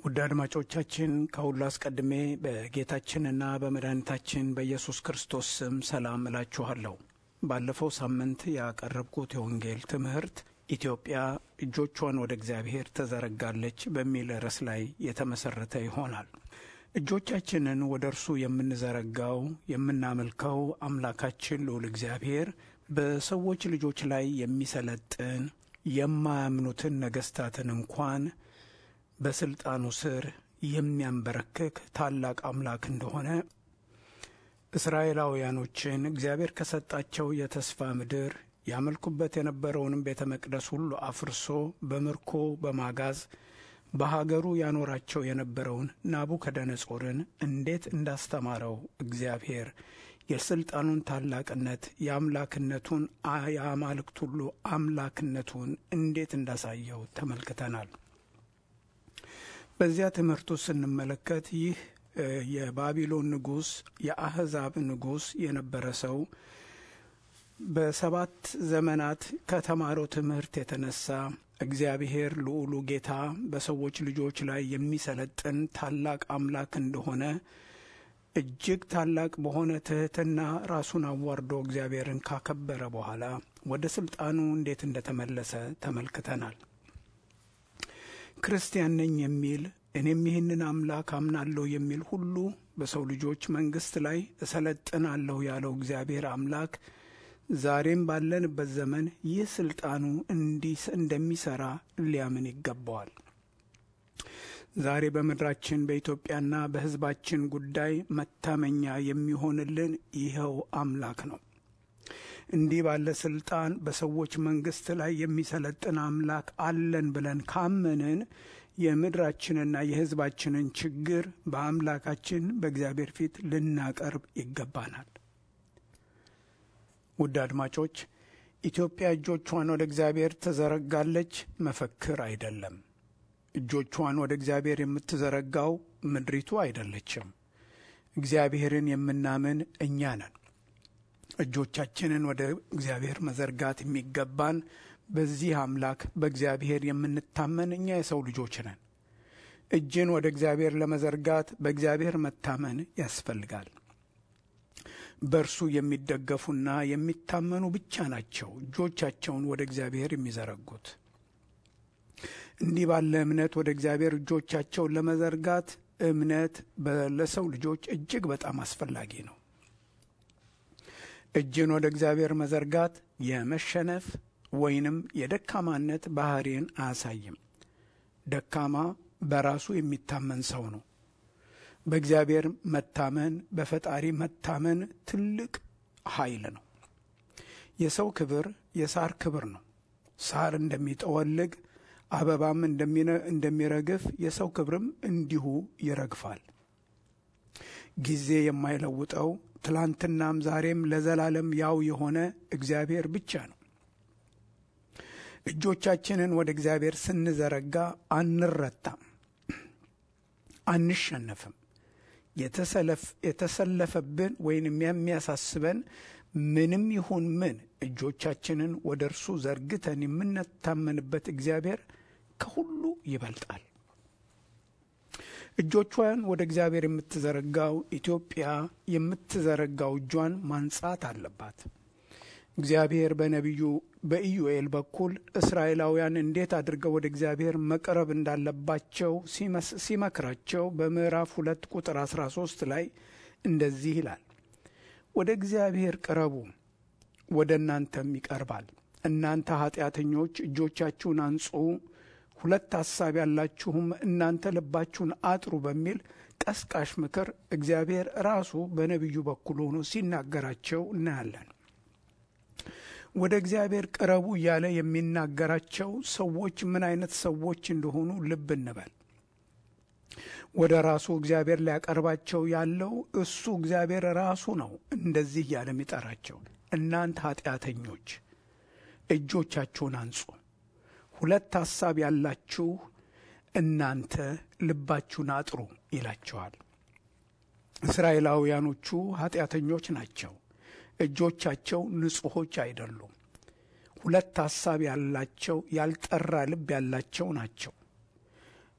ውድ አድማጮቻችን ከሁሉ አስቀድሜ በጌታችንና በመድኃኒታችን በኢየሱስ ክርስቶስ ስም ሰላም እላችኋለሁ። ባለፈው ሳምንት ያቀረብኩት የወንጌል ትምህርት ኢትዮጵያ እጆቿን ወደ እግዚአብሔር ተዘረጋለች በሚል ርዕስ ላይ የተመሰረተ ይሆናል። እጆቻችንን ወደ እርሱ የምንዘረጋው የምናመልከው አምላካችን ልዑል እግዚአብሔር በሰዎች ልጆች ላይ የሚሰለጥን የማያምኑትን ነገሥታትን እንኳን በስልጣኑ ስር የሚያንበረክክ ታላቅ አምላክ እንደሆነ እስራኤላውያኖችን እግዚአብሔር ከሰጣቸው የተስፋ ምድር ያመልኩበት የነበረውንም ቤተ መቅደስ ሁሉ አፍርሶ በምርኮ በማጋዝ በሀገሩ ያኖራቸው የነበረውን ናቡከደነጾርን እንዴት እንዳስተማረው እግዚአብሔር የስልጣኑን ታላቅነት የአምላክነቱን የአማልክት ሁሉ አምላክነቱን እንዴት እንዳሳየው ተመልክተናል። በዚያ ትምህርቱ ስንመለከት ይህ የባቢሎን ንጉሥ የአሕዛብ ንጉሥ የነበረ ሰው በሰባት ዘመናት ከተማረው ትምህርት የተነሳ እግዚአብሔር ልዑሉ ጌታ በሰዎች ልጆች ላይ የሚሰለጥን ታላቅ አምላክ እንደሆነ እጅግ ታላቅ በሆነ ትሕትና ራሱን አዋርዶ እግዚአብሔርን ካከበረ በኋላ ወደ ስልጣኑ እንዴት እንደተመለሰ ተመልክተናል። ክርስቲያን ነኝ የሚል እኔም ይህንን አምላክ አምናለሁ የሚል ሁሉ በሰው ልጆች መንግሥት ላይ እሰለጥናለሁ ያለው እግዚአብሔር አምላክ ዛሬም ባለንበት ዘመን ይህ ስልጣኑ እንዲህ እንደሚሠራ ሊያምን ይገባዋል። ዛሬ በምድራችን በኢትዮጵያና በሕዝባችን ጉዳይ መታመኛ የሚሆንልን ይኸው አምላክ ነው። እንዲህ ባለ ስልጣን በሰዎች መንግሥት ላይ የሚሰለጥን አምላክ አለን ብለን ካመንን የምድራችንና የሕዝባችንን ችግር በአምላካችን በእግዚአብሔር ፊት ልናቀርብ ይገባናል። ውድ አድማጮች፣ ኢትዮጵያ እጆቿን ወደ እግዚአብሔር ትዘረጋለች መፈክር አይደለም። እጆቿን ወደ እግዚአብሔር የምትዘረጋው ምድሪቱ አይደለችም። እግዚአብሔርን የምናምን እኛ ነን። እጆቻችንን ወደ እግዚአብሔር መዘርጋት የሚገባን በዚህ አምላክ በእግዚአብሔር የምንታመን እኛ የሰው ልጆች ነን። እጅን ወደ እግዚአብሔር ለመዘርጋት በእግዚአብሔር መታመን ያስፈልጋል። በእርሱ የሚደገፉና የሚታመኑ ብቻ ናቸው እጆቻቸውን ወደ እግዚአብሔር የሚዘረጉት። እንዲህ ባለ እምነት ወደ እግዚአብሔር እጆቻቸውን ለመዘርጋት እምነት ለሰው ልጆች እጅግ በጣም አስፈላጊ ነው። እጅን ወደ እግዚአብሔር መዘርጋት የመሸነፍ ወይንም የደካማነት ባህሪን አያሳይም። ደካማ በራሱ የሚታመን ሰው ነው። በእግዚአብሔር መታመን በፈጣሪ መታመን ትልቅ ኃይል ነው። የሰው ክብር የሳር ክብር ነው። ሳር እንደሚጠወልግ አበባም እንደሚረግፍ የሰው ክብርም እንዲሁ ይረግፋል። ጊዜ የማይለውጠው ትላንትናም ዛሬም ለዘላለም ያው የሆነ እግዚአብሔር ብቻ ነው። እጆቻችንን ወደ እግዚአብሔር ስንዘረጋ አንረታም፣ አንሸነፍም። የተሰለፈብን ወይንም የሚያሳስበን ምንም ይሁን ምን እጆቻችንን ወደ እርሱ ዘርግተን የምንታመንበት እግዚአብሔር ከሁሉ ይበልጣል። እጆቿን ወደ እግዚአብሔር የምትዘረጋው ኢትዮጵያ የምትዘረጋው እጇን ማንጻት አለባት። እግዚአብሔር በነቢዩ በኢዩኤል በኩል እስራኤላውያን እንዴት አድርገው ወደ እግዚአብሔር መቅረብ እንዳለባቸው ሲመክራቸው በምዕራፍ ሁለት ቁጥር 13 ላይ እንደዚህ ይላል፣ ወደ እግዚአብሔር ቅረቡ፣ ወደ እናንተም ይቀርባል። እናንተ ኃጢአተኞች እጆቻችሁን አንጹ፣ ሁለት ሐሳብ ያላችሁም እናንተ ልባችሁን አጥሩ በሚል ቀስቃሽ ምክር እግዚአብሔር ራሱ በነቢዩ በኩል ሆኖ ሲናገራቸው እናያለን። ወደ እግዚአብሔር ቅረቡ እያለ የሚናገራቸው ሰዎች ምን አይነት ሰዎች እንደሆኑ ልብ እንበል። ወደ ራሱ እግዚአብሔር ሊያቀርባቸው ያለው እሱ እግዚአብሔር ራሱ ነው። እንደዚህ እያለ የሚጠራቸው እናንተ ኃጢአተኞች እጆቻችሁን አንጹ፣ ሁለት ሐሳብ ያላችሁ እናንተ ልባችሁን አጥሩ ይላቸዋል። እስራኤላውያኖቹ ኃጢአተኞች ናቸው። እጆቻቸው ንጹሖች አይደሉም። ሁለት ሐሳብ ያላቸው ያልጠራ ልብ ያላቸው ናቸው።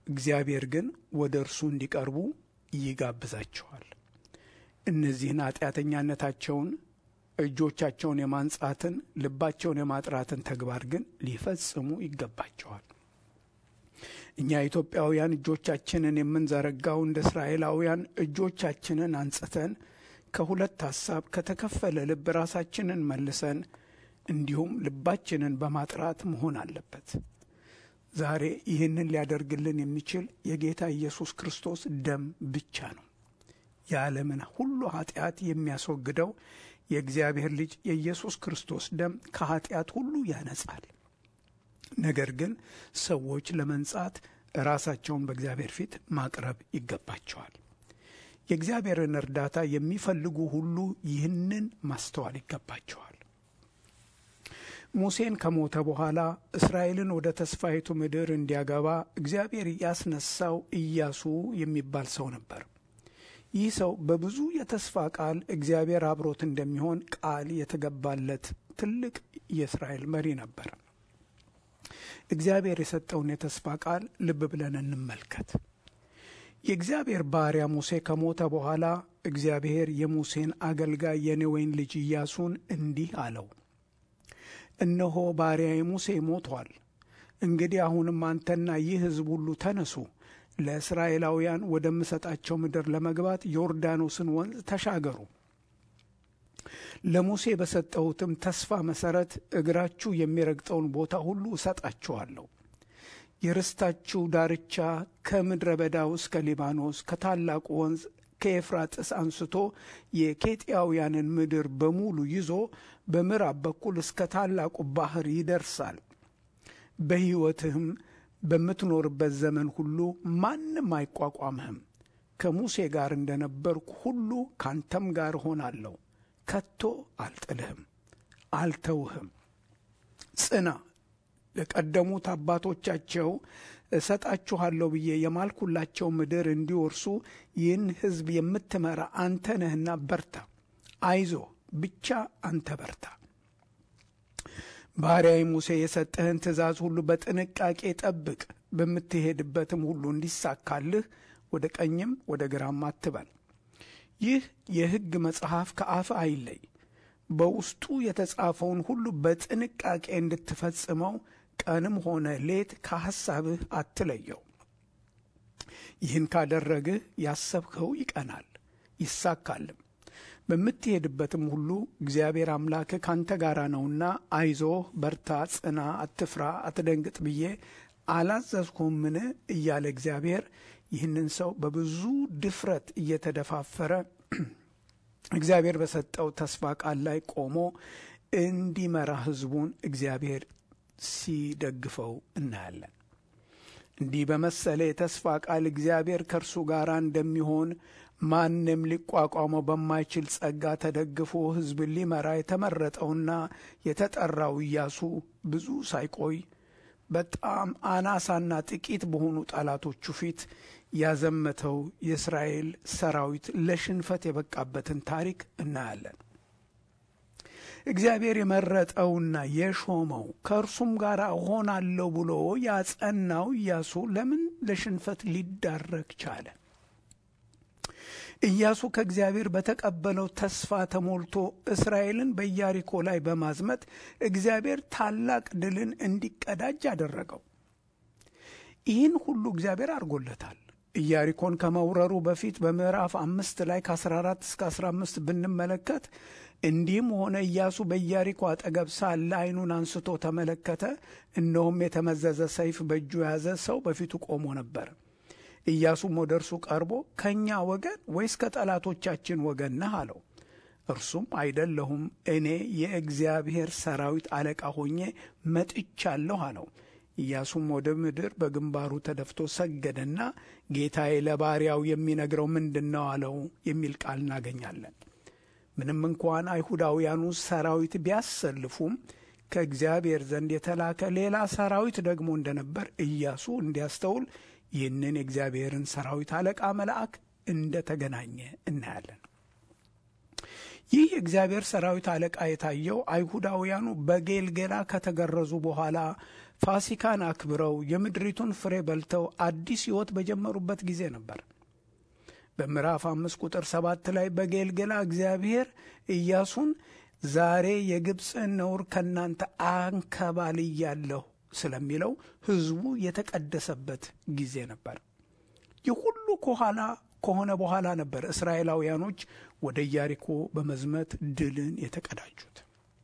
እግዚአብሔር ግን ወደ እርሱ እንዲቀርቡ ይጋብዛቸዋል። እነዚህን ኃጢአተኛነታቸውን እጆቻቸውን የማንጻትን ልባቸውን የማጥራትን ተግባር ግን ሊፈጽሙ ይገባቸዋል። እኛ ኢትዮጵያውያን እጆቻችንን የምንዘረጋው እንደ እስራኤላውያን እጆቻችንን አንጽተን ከሁለት ሐሳብ ከተከፈለ ልብ ራሳችንን መልሰን እንዲሁም ልባችንን በማጥራት መሆን አለበት። ዛሬ ይህንን ሊያደርግልን የሚችል የጌታ ኢየሱስ ክርስቶስ ደም ብቻ ነው። የዓለምን ሁሉ ኃጢአት የሚያስወግደው የእግዚአብሔር ልጅ የኢየሱስ ክርስቶስ ደም ከኃጢአት ሁሉ ያነጻል። ነገር ግን ሰዎች ለመንጻት ራሳቸውን በእግዚአብሔር ፊት ማቅረብ ይገባቸዋል። የእግዚአብሔርን እርዳታ የሚፈልጉ ሁሉ ይህንን ማስተዋል ይገባቸዋል። ሙሴን ከሞተ በኋላ እስራኤልን ወደ ተስፋይቱ ምድር እንዲያገባ እግዚአብሔር ያስነሳው ኢያሱ የሚባል ሰው ነበር። ይህ ሰው በብዙ የተስፋ ቃል እግዚአብሔር አብሮት እንደሚሆን ቃል የተገባለት ትልቅ የእስራኤል መሪ ነበር። እግዚአብሔር የሰጠውን የተስፋ ቃል ልብ ብለን እንመልከት። የእግዚአብሔር ባሪያ ሙሴ ከሞተ በኋላ እግዚአብሔር የሙሴን አገልጋይ የነዌን ልጅ ኢያሱን እንዲህ አለው፣ እነሆ ባሪያዬ ሙሴ ሞቷል። እንግዲህ አሁንም አንተና ይህ ሕዝብ ሁሉ ተነሱ፣ ለእስራኤላውያን ወደምሰጣቸው ምድር ለመግባት ዮርዳኖስን ወንዝ ተሻገሩ። ለሙሴ በሰጠሁትም ተስፋ መሠረት እግራችሁ የሚረግጠውን ቦታ ሁሉ እሰጣችኋለሁ። የርስታችሁ ዳርቻ ከምድረ በዳው እስከ ሊባኖስ ከታላቁ ወንዝ ከኤፍራጥስ አንስቶ የኬጢያውያንን ምድር በሙሉ ይዞ በምዕራብ በኩል እስከ ታላቁ ባሕር ይደርሳል። በሕይወትህም በምትኖርበት ዘመን ሁሉ ማንም አይቋቋምህም። ከሙሴ ጋር እንደነበርኩ ሁሉ ካንተም ጋር እሆናለሁ። ከቶ አልጥልህም፣ አልተውህም። ጽና ለቀደሙት አባቶቻቸው እሰጣችኋለሁ ብዬ የማልኩላቸው ምድር እንዲወርሱ ይህን ሕዝብ የምትመራ አንተ ነህና በርታ። አይዞ ብቻ አንተ በርታ። ባሪያዬ ሙሴ የሰጠህን ትእዛዝ ሁሉ በጥንቃቄ ጠብቅ። በምትሄድበትም ሁሉ እንዲሳካልህ ወደ ቀኝም ወደ ግራም አትበል። ይህ የሕግ መጽሐፍ ከአፍ አይለይ። በውስጡ የተጻፈውን ሁሉ በጥንቃቄ እንድትፈጽመው ቀንም ሆነ ሌት ከሐሳብህ አትለየው። ይህን ካደረግህ ያሰብኸው ይቀናል ይሳካልም። በምትሄድበትም ሁሉ እግዚአብሔር አምላክህ ካንተ ጋር ነውና አይዞህ፣ በርታ፣ ጽና፣ አትፍራ፣ አትደንግጥ ብዬ አላዘዝኩምን? እያለ እግዚአብሔር ይህንን ሰው በብዙ ድፍረት እየተደፋፈረ እግዚአብሔር በሰጠው ተስፋ ቃል ላይ ቆሞ እንዲመራ ሕዝቡን እግዚአብሔር ሲደግፈው እናያለን። እንዲህ በመሰለ የተስፋ ቃል እግዚአብሔር ከእርሱ ጋር እንደሚሆን ማንም ሊቋቋመው በማይችል ጸጋ ተደግፎ ሕዝብን ሊመራ የተመረጠውና የተጠራው ኢያሱ ብዙ ሳይቆይ በጣም አናሳና ጥቂት በሆኑ ጠላቶቹ ፊት ያዘመተው የእስራኤል ሰራዊት ለሽንፈት የበቃበትን ታሪክ እናያለን። እግዚአብሔር የመረጠውና የሾመው ከእርሱም ጋር እሆናለሁ ብሎ ያጸናው ኢያሱ ለምን ለሽንፈት ሊዳረግ ቻለ? ኢያሱ ከእግዚአብሔር በተቀበለው ተስፋ ተሞልቶ እስራኤልን በኢያሪኮ ላይ በማዝመት እግዚአብሔር ታላቅ ድልን እንዲቀዳጅ አደረገው። ይህን ሁሉ እግዚአብሔር አድርጎለታል። ኢያሪኮን ከመውረሩ በፊት በምዕራፍ አምስት ላይ ከ14 እስከ 15 ብንመለከት እንዲህም ሆነ ኢያሱ በኢያሪኮ አጠገብ ሳለ ዓይኑን አንስቶ ተመለከተ፣ እነሆም የተመዘዘ ሰይፍ በእጁ የያዘ ሰው በፊቱ ቆሞ ነበር። ኢያሱም ወደ እርሱ ቀርቦ ከእኛ ወገን ወይስ ከጠላቶቻችን ወገን ነህ አለው። እርሱም አይደለሁም፣ እኔ የእግዚአብሔር ሰራዊት አለቃ ሆኜ መጥቻለሁ አለው። ኢያሱም ወደ ምድር በግንባሩ ተደፍቶ ሰገደና ጌታዬ ለባሪያው የሚነግረው ምንድን ነው አለው የሚል ቃል እናገኛለን። ምንም እንኳን አይሁዳውያኑ ሰራዊት ቢያሰልፉም ከእግዚአብሔር ዘንድ የተላከ ሌላ ሰራዊት ደግሞ እንደነበር ኢያሱ እንዲያስተውል ይህንን የእግዚአብሔርን ሰራዊት አለቃ መልአክ እንደ ተገናኘ እናያለን። ይህ የእግዚአብሔር ሰራዊት አለቃ የታየው አይሁዳውያኑ በጌልጌላ ከተገረዙ በኋላ ፋሲካን አክብረው የምድሪቱን ፍሬ በልተው አዲስ ሕይወት በጀመሩበት ጊዜ ነበር። በምዕራፍ አምስት ቁጥር ሰባት ላይ በጌልጌላ እግዚአብሔር ኢያሱን ዛሬ የግብፅን ነውር ከእናንተ አንከባልያለሁ ስለሚለው ሕዝቡ የተቀደሰበት ጊዜ ነበር። ይህ ሁሉ ከኋላ ከሆነ በኋላ ነበር እስራኤላውያኖች ወደ ኢያሪኮ በመዝመት ድልን የተቀዳጁት።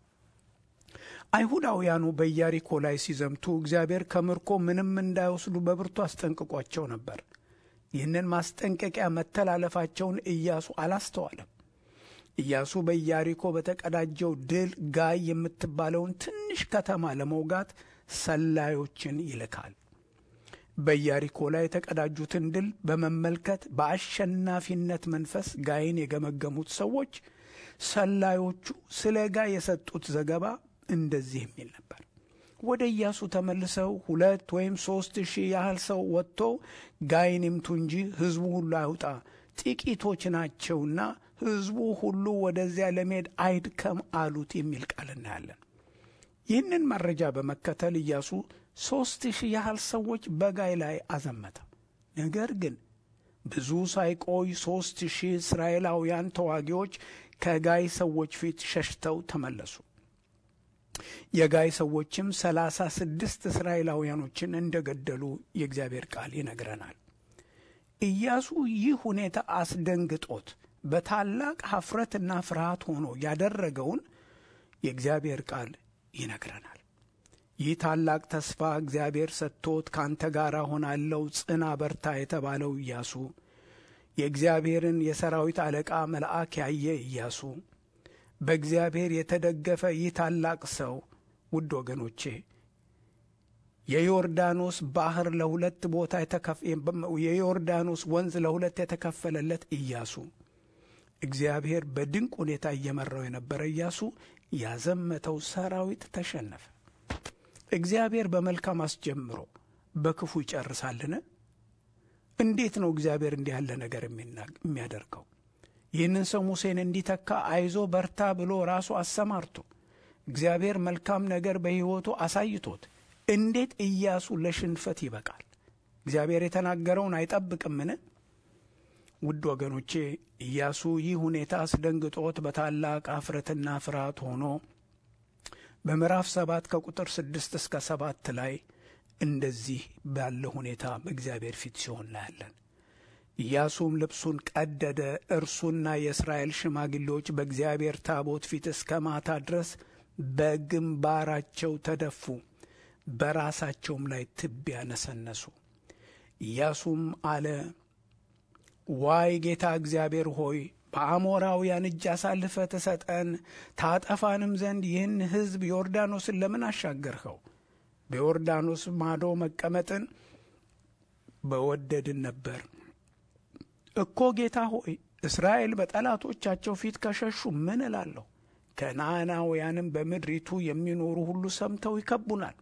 አይሁዳውያኑ በኢያሪኮ ላይ ሲዘምቱ እግዚአብሔር ከምርኮ ምንም እንዳይወስዱ በብርቱ አስጠንቅቋቸው ነበር። ይህንን ማስጠንቀቂያ መተላለፋቸውን ኢያሱ አላስተዋለም። ኢያሱ በኢያሪኮ በተቀዳጀው ድል ጋይ የምትባለውን ትንሽ ከተማ ለመውጋት ሰላዮችን ይልካል። በኢያሪኮ ላይ የተቀዳጁትን ድል በመመልከት በአሸናፊነት መንፈስ ጋይን የገመገሙት ሰዎች ሰላዮቹ ስለ ጋይ የሰጡት ዘገባ እንደዚህ የሚል ነበር። ወደ ኢያሱ ተመልሰው ሁለት ወይም ሦስት ሺህ ያህል ሰው ወጥቶ ጋይን ይምቱ እንጂ ሕዝቡ ሁሉ አይውጣ፣ ጥቂቶች ናቸውና ሕዝቡ ሁሉ ወደዚያ ለመሄድ አይድከም አሉት የሚል ቃል እናያለን። ይህንን መረጃ በመከተል ኢያሱ ሦስት ሺህ ያህል ሰዎች በጋይ ላይ አዘመተ። ነገር ግን ብዙ ሳይቆይ ሦስት ሺህ እስራኤላውያን ተዋጊዎች ከጋይ ሰዎች ፊት ሸሽተው ተመለሱ። የጋይ ሰዎችም ሰላሳ ስድስት እስራኤላውያኖችን እንደገደሉ የእግዚአብሔር ቃል ይነግረናል። ኢያሱ ይህ ሁኔታ አስደንግጦት በታላቅ ኀፍረትና ፍርሃት ሆኖ ያደረገውን የእግዚአብሔር ቃል ይነግረናል። ይህ ታላቅ ተስፋ እግዚአብሔር ሰጥቶት ካንተ ጋር ሆናለው ጽና፣ በርታ የተባለው ኢያሱ የእግዚአብሔርን የሰራዊት አለቃ መልአክ ያየ ኢያሱ በእግዚአብሔር የተደገፈ ይህ ታላቅ ሰው ውድ ወገኖቼ የዮርዳኖስ ባህር ለሁለት ቦታ የዮርዳኖስ ወንዝ ለሁለት የተከፈለለት ኢያሱ እግዚአብሔር በድንቅ ሁኔታ እየመራው የነበረ ኢያሱ ያዘመተው ሰራዊት ተሸነፈ። እግዚአብሔር በመልካም አስጀምሮ በክፉ ይጨርሳልን? እንዴት ነው እግዚአብሔር እንዲህ ያለ ነገር የሚያደርገው? ይህንን ሰው ሙሴን እንዲተካ አይዞ በርታ ብሎ ራሱ አሰማርቶ እግዚአብሔር መልካም ነገር በሕይወቱ አሳይቶት እንዴት ኢያሱ ለሽንፈት ይበቃል? እግዚአብሔር የተናገረውን አይጠብቅምን? ውድ ወገኖቼ ኢያሱ ይህ ሁኔታ አስደንግጦት በታላቅ አፍረትና ፍርሃት ሆኖ በምዕራፍ ሰባት ከቁጥር ስድስት እስከ ሰባት ላይ እንደዚህ ባለ ሁኔታ በእግዚአብሔር ፊት ሲሆን እናያለን። ኢያሱም ልብሱን ቀደደ፣ እርሱና የእስራኤል ሽማግሌዎች በእግዚአብሔር ታቦት ፊት እስከ ማታ ድረስ በግንባራቸው ተደፉ፣ በራሳቸውም ላይ ትቢያ ነሰነሱ። ኢያሱም አለ ዋይ ጌታ እግዚአብሔር ሆይ በአሞራውያን እጅ አሳልፈ ትሰጠን ታጠፋንም ዘንድ ይህን ሕዝብ ዮርዳኖስን ለምን አሻገርኸው? በዮርዳኖስ ማዶ መቀመጥን በወደድን ነበር እኮ ጌታ ሆይ እስራኤል በጠላቶቻቸው ፊት ከሸሹ ምን እላለሁ? ከነዓናውያንም በምድሪቱ የሚኖሩ ሁሉ ሰምተው ይከቡናል፣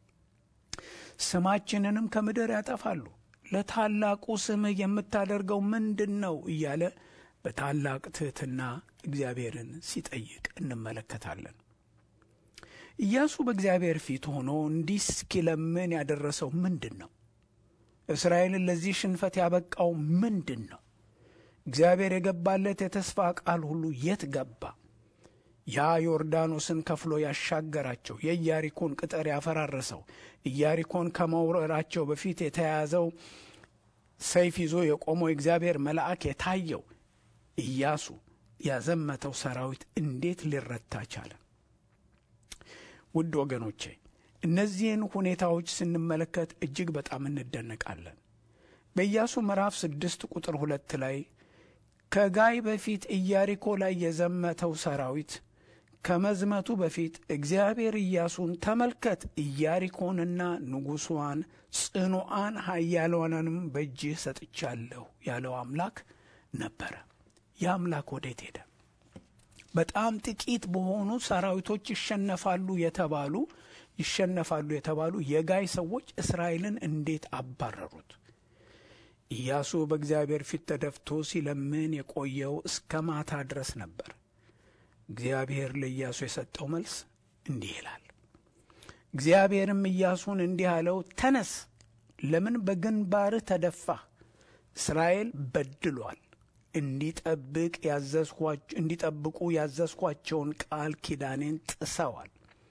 ስማችንንም ከምድር ያጠፋሉ። ለታላቁ ስምህ የምታደርገው ምንድን ነው? እያለ በታላቅ ትሕትና እግዚአብሔርን ሲጠይቅ እንመለከታለን። ኢያሱ በእግዚአብሔር ፊት ሆኖ እንዲህ እስኪለምን ያደረሰው ምንድን ነው? እስራኤልን ለዚህ ሽንፈት ያበቃው ምንድን ነው? እግዚአብሔር የገባለት የተስፋ ቃል ሁሉ የት ገባ? ያ ዮርዳኖስን ከፍሎ ያሻገራቸው የኢያሪኮን ቅጥር ያፈራረሰው ኢያሪኮን ከመውረራቸው በፊት የተያዘው ሰይፍ ይዞ የቆመው የእግዚአብሔር መልአክ የታየው ኢያሱ ያዘመተው ሰራዊት እንዴት ሊረታ ቻለ? ውድ ወገኖቼ እነዚህን ሁኔታዎች ስንመለከት እጅግ በጣም እንደነቃለን። በኢያሱ ምዕራፍ ስድስት ቁጥር ሁለት ላይ ከጋይ በፊት ኢያሪኮ ላይ የዘመተው ሰራዊት ከመዝመቱ በፊት እግዚአብሔር ኢያሱን ተመልከት፣ ኢያሪኮንና ንጉሷን ጽኑዓን ኃያላኑንም በእጅህ ሰጥቻለሁ ያለው አምላክ ነበረ። የአምላክ ወዴት ሄደ? በጣም ጥቂት በሆኑ ሰራዊቶች ይሸነፋሉ የተባሉ ይሸነፋሉ የተባሉ የጋይ ሰዎች እስራኤልን እንዴት አባረሩት? ኢያሱ በእግዚአብሔር ፊት ተደፍቶ ሲለምን የቆየው እስከ ማታ ድረስ ነበር። እግዚአብሔር ለኢያሱ የሰጠው መልስ እንዲህ ይላል። እግዚአብሔርም ኢያሱን እንዲህ አለው፣ ተነስ፣ ለምን በግንባርህ ተደፋህ? እስራኤል በድሏል፣ እንዲጠብቅ እንዲጠብቁ ያዘዝኳቸውን ቃል ኪዳኔን ጥሰዋል።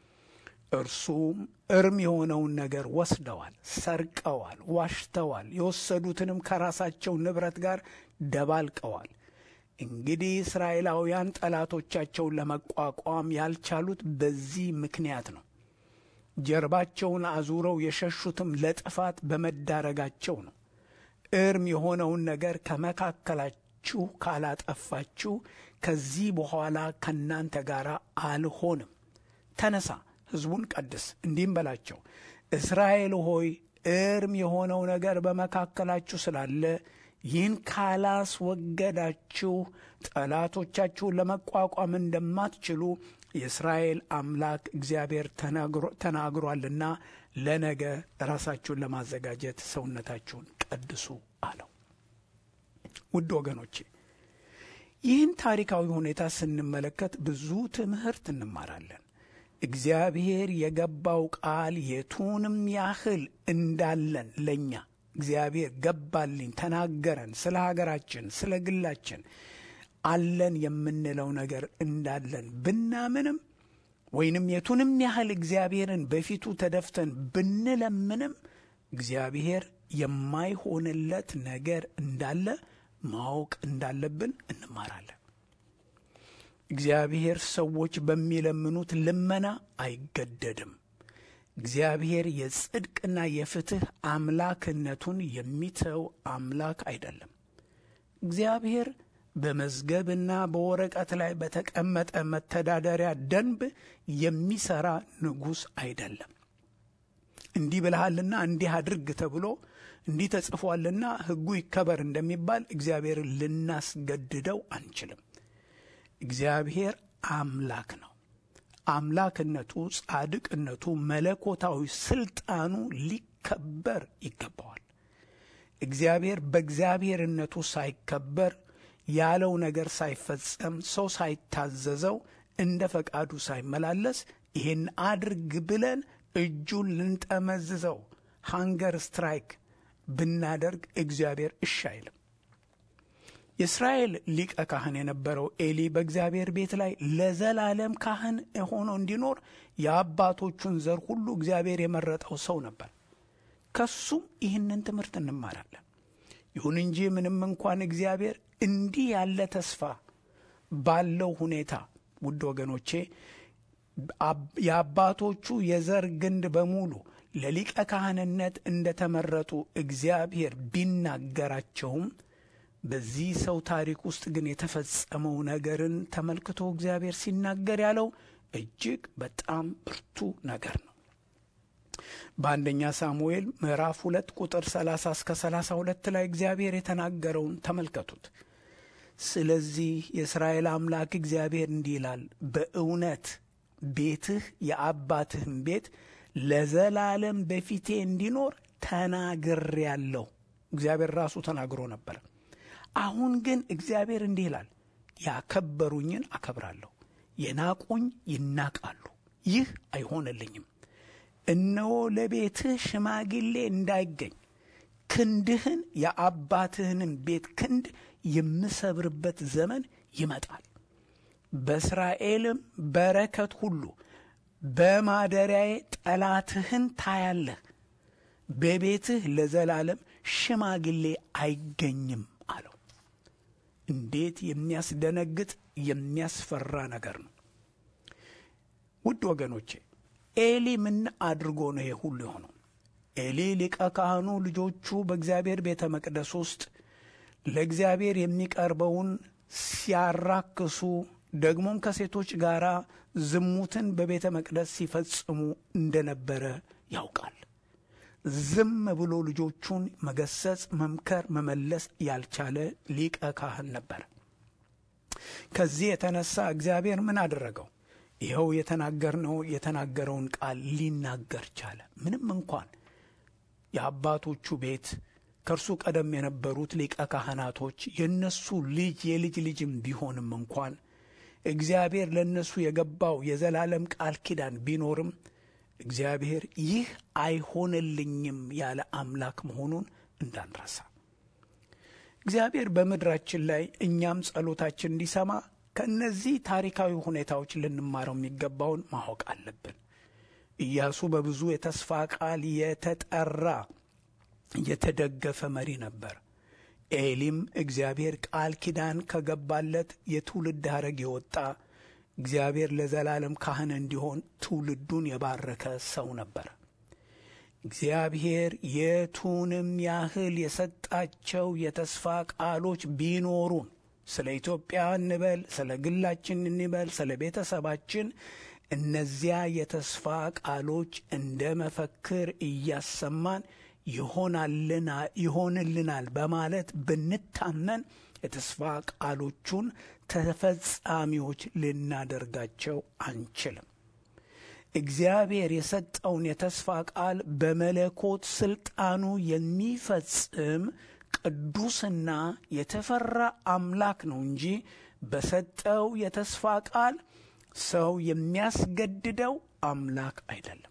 እርሱም እርም የሆነውን ነገር ወስደዋል፣ ሰርቀዋል፣ ዋሽተዋል፣ የወሰዱትንም ከራሳቸው ንብረት ጋር ደባልቀዋል። እንግዲህ እስራኤላውያን ጠላቶቻቸውን ለመቋቋም ያልቻሉት በዚህ ምክንያት ነው። ጀርባቸውን አዙረው የሸሹትም ለጥፋት በመዳረጋቸው ነው። እርም የሆነውን ነገር ከመካከላችሁ ካላጠፋችሁ ከዚህ በኋላ ከእናንተ ጋር አልሆንም። ተነሳ፣ ሕዝቡን ቀድስ፣ እንዲህም በላቸው፣ እስራኤል ሆይ እርም የሆነው ነገር በመካከላችሁ ስላለ ይህን ካላስወገዳችሁ ጠላቶቻችሁን ለመቋቋም እንደማትችሉ የእስራኤል አምላክ እግዚአብሔር ተናግሯልና ለነገ ራሳችሁን ለማዘጋጀት ሰውነታችሁን ቀድሱ አለው። ውድ ወገኖቼ ይህን ታሪካዊ ሁኔታ ስንመለከት ብዙ ትምህርት እንማራለን። እግዚአብሔር የገባው ቃል የቱንም ያህል እንዳለን ለእኛ እግዚአብሔር ገባልኝ፣ ተናገረን፣ ስለ ሀገራችን፣ ስለ ግላችን አለን የምንለው ነገር እንዳለን ብናምንም ወይንም የቱንም ያህል እግዚአብሔርን በፊቱ ተደፍተን ብንለምንም እግዚአብሔር የማይሆንለት ነገር እንዳለ ማወቅ እንዳለብን እንማራለን። እግዚአብሔር ሰዎች በሚለምኑት ልመና አይገደድም። እግዚአብሔር የጽድቅና የፍትሕ አምላክነቱን የሚተው አምላክ አይደለም። እግዚአብሔር በመዝገብና በወረቀት ላይ በተቀመጠ መተዳደሪያ ደንብ የሚሰራ ንጉሥ አይደለም። እንዲህ ብልሃልና እንዲህ አድርግ ተብሎ እንዲህ ተጽፏልና ሕጉ ይከበር እንደሚባል እግዚአብሔርን ልናስገድደው አንችልም። እግዚአብሔር አምላክ ነው። አምላክነቱ፣ ጻድቅነቱ፣ መለኮታዊ ስልጣኑ ሊከበር ይገባዋል። እግዚአብሔር በእግዚአብሔርነቱ ሳይከበር ያለው ነገር ሳይፈጸም ሰው ሳይታዘዘው እንደ ፈቃዱ ሳይመላለስ ይህን አድርግ ብለን እጁን ልንጠመዝዘው ሃንገር ስትራይክ ብናደርግ እግዚአብሔር እሺ አይልም። የእስራኤል ሊቀ ካህን የነበረው ኤሊ በእግዚአብሔር ቤት ላይ ለዘላለም ካህን ሆኖ እንዲኖር የአባቶቹን ዘር ሁሉ እግዚአብሔር የመረጠው ሰው ነበር። ከሱም ይህንን ትምህርት እንማራለን። ይሁን እንጂ ምንም እንኳን እግዚአብሔር እንዲህ ያለ ተስፋ ባለው ሁኔታ ውድ ወገኖቼ የአባቶቹ የዘር ግንድ በሙሉ ለሊቀ ካህንነት እንደተመረጡ እግዚአብሔር ቢናገራቸውም በዚህ ሰው ታሪክ ውስጥ ግን የተፈጸመው ነገርን ተመልክቶ እግዚአብሔር ሲናገር ያለው እጅግ በጣም ብርቱ ነገር ነው። በአንደኛ ሳሙኤል ምዕራፍ ሁለት ቁጥር 30 እስከ 32 ላይ እግዚአብሔር የተናገረውን ተመልከቱት። ስለዚህ የእስራኤል አምላክ እግዚአብሔር እንዲህ ይላል፣ በእውነት ቤትህ የአባትህም ቤት ለዘላለም በፊቴ እንዲኖር ተናግሬአለሁ። እግዚአብሔር ራሱ ተናግሮ ነበር። አሁን ግን እግዚአብሔር እንዲህ ይላል፣ ያከበሩኝን አከብራለሁ፣ የናቁኝ ይናቃሉ። ይህ አይሆንልኝም። እነሆ ለቤትህ ሽማግሌ እንዳይገኝ ክንድህን የአባትህንም ቤት ክንድ የምሰብርበት ዘመን ይመጣል። በእስራኤልም በረከት ሁሉ በማደሪያዬ ጠላትህን ታያለህ። በቤትህ ለዘላለም ሽማግሌ አይገኝም አለው። እንዴት የሚያስደነግጥ የሚያስፈራ ነገር ነው! ውድ ወገኖቼ ኤሊ ምን አድርጎ ነው ይሄ ሁሉ የሆነው? ኤሊ ሊቀ ካህኑ ልጆቹ በእግዚአብሔር ቤተ መቅደስ ውስጥ ለእግዚአብሔር የሚቀርበውን ሲያራክሱ ደግሞም ከሴቶች ጋር ዝሙትን በቤተ መቅደስ ሲፈጽሙ እንደነበረ ያውቃል። ዝም ብሎ ልጆቹን መገሰጽ፣ መምከር፣ መመለስ ያልቻለ ሊቀ ካህን ነበር። ከዚህ የተነሳ እግዚአብሔር ምን አደረገው? ይኸው የተናገርነው የተናገረውን ቃል ሊናገር ቻለ። ምንም እንኳን የአባቶቹ ቤት ከእርሱ ቀደም የነበሩት ሊቀ ካህናቶች የእነሱ ልጅ የልጅ ልጅም ቢሆንም እንኳን እግዚአብሔር ለእነሱ የገባው የዘላለም ቃል ኪዳን ቢኖርም እግዚአብሔር ይህ አይሆንልኝም ያለ አምላክ መሆኑን እንዳንረሳ። እግዚአብሔር በምድራችን ላይ እኛም ጸሎታችን እንዲሰማ ከእነዚህ ታሪካዊ ሁኔታዎች ልንማረው የሚገባውን ማወቅ አለብን። ኢያሱ በብዙ የተስፋ ቃል የተጠራ የተደገፈ መሪ ነበር። ኤሊም እግዚአብሔር ቃል ኪዳን ከገባለት የትውልድ ሐረግ የወጣ እግዚአብሔር ለዘላለም ካህን እንዲሆን ትውልዱን የባረከ ሰው ነበር። እግዚአብሔር የቱንም ያህል የሰጣቸው የተስፋ ቃሎች ቢኖሩን ስለ ኢትዮጵያ እንበል፣ ስለ ግላችን እንበል፣ ስለ ቤተሰባችን እነዚያ የተስፋ ቃሎች እንደ መፈክር እያሰማን ይሆንልናል በማለት ብንታመን የተስፋ ቃሎቹን ተፈጻሚዎች ልናደርጋቸው አንችልም። እግዚአብሔር የሰጠውን የተስፋ ቃል በመለኮት ስልጣኑ የሚፈጽም ቅዱስና የተፈራ አምላክ ነው እንጂ በሰጠው የተስፋ ቃል ሰው የሚያስገድደው አምላክ አይደለም።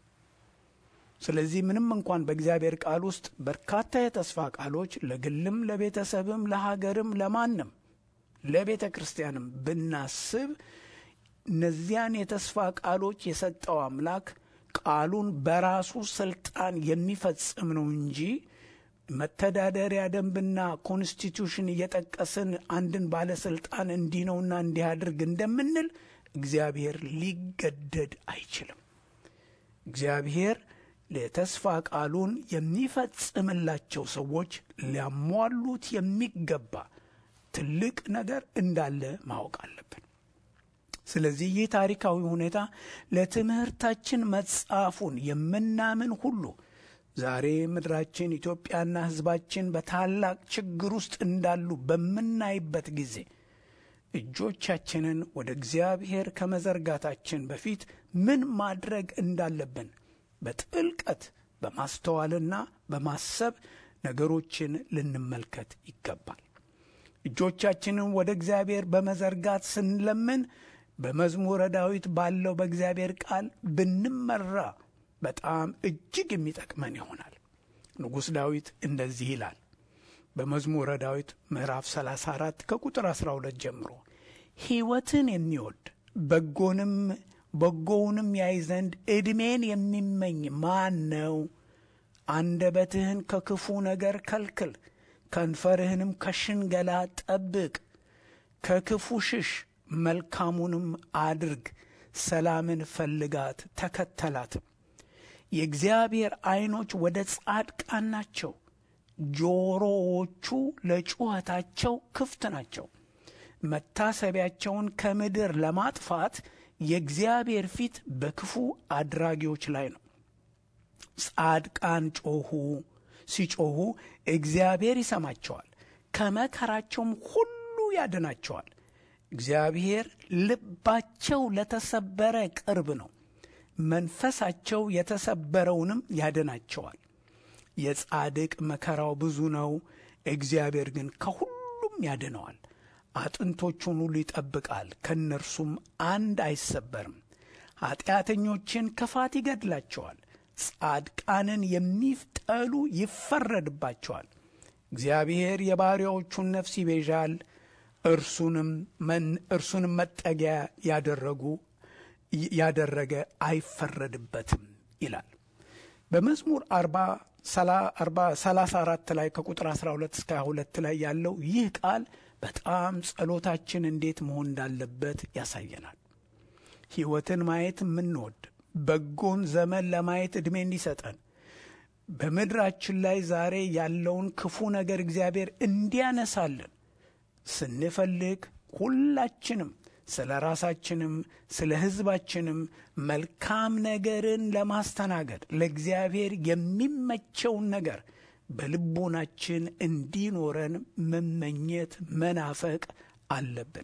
ስለዚህ ምንም እንኳን በእግዚአብሔር ቃል ውስጥ በርካታ የተስፋ ቃሎች ለግልም፣ ለቤተሰብም፣ ለሀገርም፣ ለማንም ለቤተ ክርስቲያንም ብናስብ እነዚያን የተስፋ ቃሎች የሰጠው አምላክ ቃሉን በራሱ ስልጣን የሚፈጽም ነው እንጂ መተዳደሪያ ደንብና ኮንስቲቱሽን እየጠቀስን አንድን ባለስልጣን እንዲህ ነውና እንዲህ አድርግ እንደምንል እግዚአብሔር ሊገደድ አይችልም። እግዚአብሔር የተስፋ ቃሉን የሚፈጽምላቸው ሰዎች ሊያሟሉት የሚገባ ትልቅ ነገር እንዳለ ማወቅ አለብን። ስለዚህ ይህ ታሪካዊ ሁኔታ ለትምህርታችን መጻፉን የምናምን ሁሉ ዛሬ ምድራችን ኢትዮጵያና ሕዝባችን በታላቅ ችግር ውስጥ እንዳሉ በምናይበት ጊዜ እጆቻችንን ወደ እግዚአብሔር ከመዘርጋታችን በፊት ምን ማድረግ እንዳለብን በጥልቀት በማስተዋልና በማሰብ ነገሮችን ልንመልከት ይገባል። እጆቻችንን ወደ እግዚአብሔር በመዘርጋት ስንለምን በመዝሙረ ዳዊት ባለው በእግዚአብሔር ቃል ብንመራ በጣም እጅግ የሚጠቅመን ይሆናል። ንጉሥ ዳዊት እንደዚህ ይላል በመዝሙረ ዳዊት ምዕራፍ 34 ከቁጥር 12 ጀምሮ ሕይወትን የሚወድ በጎንም በጎውንም ያይ ዘንድ ዕድሜን የሚመኝ ማን ነው? አንደበትህን ከክፉ ነገር ከልክል፣ ከንፈርህንም ከሽንገላ ጠብቅ። ከክፉ ሽሽ፣ መልካሙንም አድርግ፣ ሰላምን ፈልጋት ተከተላትም። የእግዚአብሔር ዐይኖች ወደ ጻድቃን ናቸው፣ ጆሮዎቹ ለጩኸታቸው ክፍት ናቸው። መታሰቢያቸውን ከምድር ለማጥፋት የእግዚአብሔር ፊት በክፉ አድራጊዎች ላይ ነው። ጻድቃን ጮኹ፣ ሲጮኹ እግዚአብሔር ይሰማቸዋል፣ ከመከራቸውም ሁሉ ያድናቸዋል። እግዚአብሔር ልባቸው ለተሰበረ ቅርብ ነው፣ መንፈሳቸው የተሰበረውንም ያድናቸዋል። የጻድቅ መከራው ብዙ ነው፣ እግዚአብሔር ግን ከሁሉም ያድነዋል። አጥንቶቹን ሁሉ ይጠብቃል፣ ከእነርሱም አንድ አይሰበርም። ኀጢአተኞችን ክፋት ይገድላቸዋል፣ ጻድቃንን የሚጠሉ ይፈረድባቸዋል። እግዚአብሔር የባሪያዎቹን ነፍስ ይቤዣል፣ እርሱንም መጠጊያ ያደረጉ ያደረገ አይፈረድበትም ይላል። በመዝሙር አርባ ሰላሳ አራት ላይ ከቁጥር 12 እስከ 22 ላይ ያለው ይህ ቃል በጣም ጸሎታችን እንዴት መሆን እንዳለበት ያሳየናል። ሕይወትን ማየት የምንወድ በጎን ዘመን ለማየት ዕድሜ እንዲሰጠን በምድራችን ላይ ዛሬ ያለውን ክፉ ነገር እግዚአብሔር እንዲያነሳልን ስንፈልግ ሁላችንም ስለ ራሳችንም ስለ ሕዝባችንም መልካም ነገርን ለማስተናገድ ለእግዚአብሔር የሚመቸውን ነገር በልቦናችን እንዲኖረን መመኘት መናፈቅ አለብን።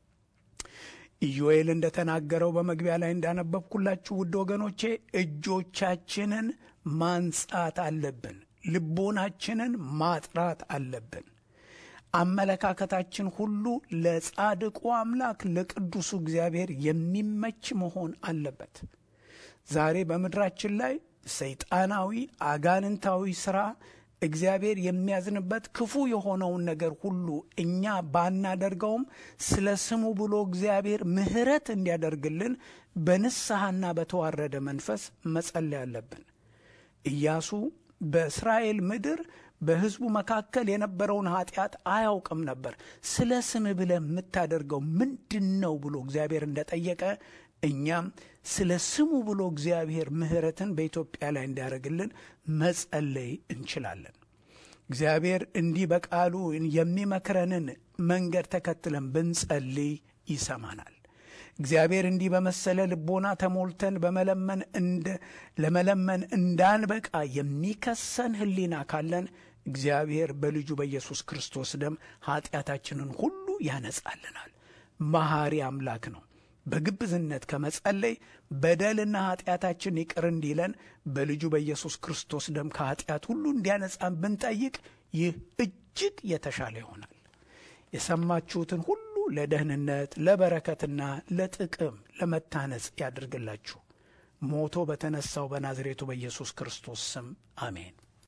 ኢዮኤል እንደተናገረው በመግቢያ ላይ እንዳነበብኩላችሁ ውድ ወገኖቼ እጆቻችንን ማንጻት አለብን። ልቦናችንን ማጥራት አለብን። አመለካከታችን ሁሉ ለጻድቁ አምላክ ለቅዱሱ እግዚአብሔር የሚመች መሆን አለበት። ዛሬ በምድራችን ላይ ሰይጣናዊ አጋንንታዊ ሥራ እግዚአብሔር የሚያዝንበት ክፉ የሆነውን ነገር ሁሉ እኛ ባናደርገውም ስለ ስሙ ብሎ እግዚአብሔር ምሕረት እንዲያደርግልን በንስሐና በተዋረደ መንፈስ መጸለይ አለብን። ኢያሱ በእስራኤል ምድር በሕዝቡ መካከል የነበረውን ኃጢአት አያውቅም ነበር። ስለ ስም ብለህ የምታደርገው ምንድን ነው ብሎ እግዚአብሔር እንደጠየቀ እኛም ስለ ስሙ ብሎ እግዚአብሔር ምሕረትን በኢትዮጵያ ላይ እንዲያደርግልን መጸለይ እንችላለን። እግዚአብሔር እንዲህ በቃሉ የሚመክረንን መንገድ ተከትለን ብንጸልይ ይሰማናል። እግዚአብሔር እንዲህ በመሰለ ልቦና ተሞልተን በመለመን እንደ ለመለመን እንዳንበቃ የሚከሰን ሕሊና ካለን እግዚአብሔር በልጁ በኢየሱስ ክርስቶስ ደም ኃጢአታችንን ሁሉ ያነጻልናል። መሐሪ አምላክ ነው። በግብዝነት ከመጸለይ በደልና ኃጢአታችን ይቅር እንዲለን በልጁ በኢየሱስ ክርስቶስ ደም ከኃጢአት ሁሉ እንዲያነጻን ብንጠይቅ ይህ እጅግ የተሻለ ይሆናል። የሰማችሁትን ሁሉ ለደህንነት ለበረከትና ለጥቅም ለመታነጽ ያድርግላችሁ። ሞቶ በተነሳው በናዝሬቱ በኢየሱስ ክርስቶስ ስም አሜን።